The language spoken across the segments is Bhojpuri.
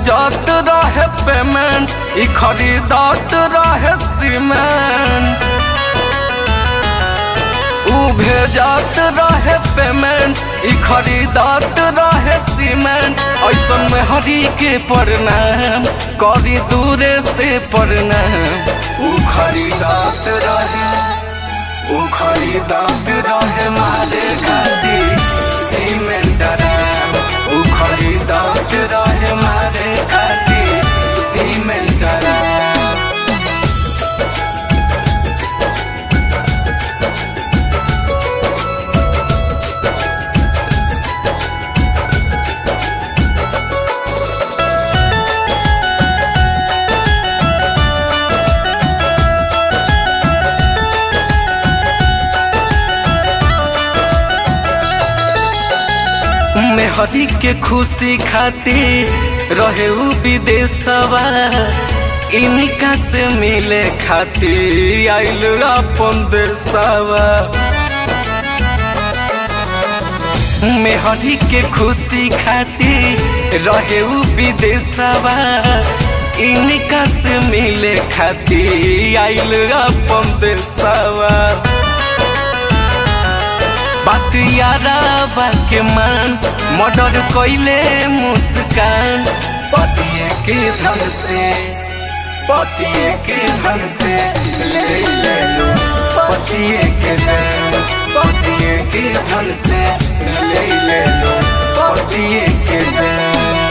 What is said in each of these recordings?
भेजत रहे पेमेंट ई खरीदत रहे सीमेंट ऊ भेजत रहे पेमेंट ई खरीदत रहे सीमेंट ऐसन में हरी के प्रणाम करी दूरे से प्रणाम ऊ खरीदत रहे ऊ खरीदत रहे मारे खातिर सीमेंट डराम ऊ खरीदत रहे मारे खातिर सीमेंट डराम मेहरी के खुशी खातिर रहे उ विदेशवा इनका से मिले खातिर आइल अपन देशवा मेहरी के खुशी खातिर रहे उ विदेशवा इनका से मिले खातिर आइल अपन देशवा बात यारा के मान मर्डर कैले मुस्कान पतिए के धन से पतिए के धन से ले ले लो पतिए के जान पतिए के धन से ले ले लो पतिए के जान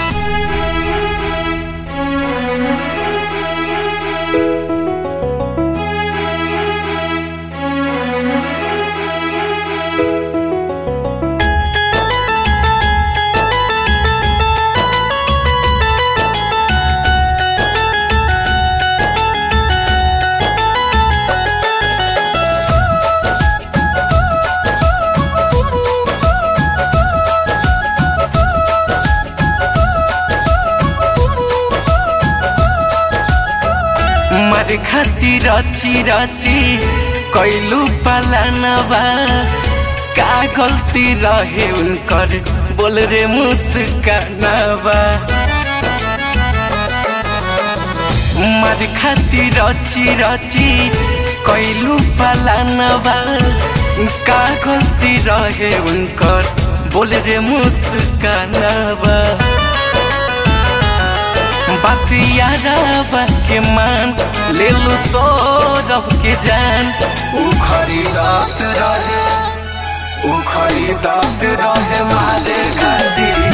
मारे खातिर रची रची कैलू पलानवा का गलती रहे उनकर बोल रे मुस्कानवा मारे खातिर रची रची कैलू पलानवा का गलती रहे उनकर बोल रे मुस्कानवा बातिया के मान ले लो सौरभ के जान ऊ खरीदत रहे ऊ खरीदत रहे मारे खातिर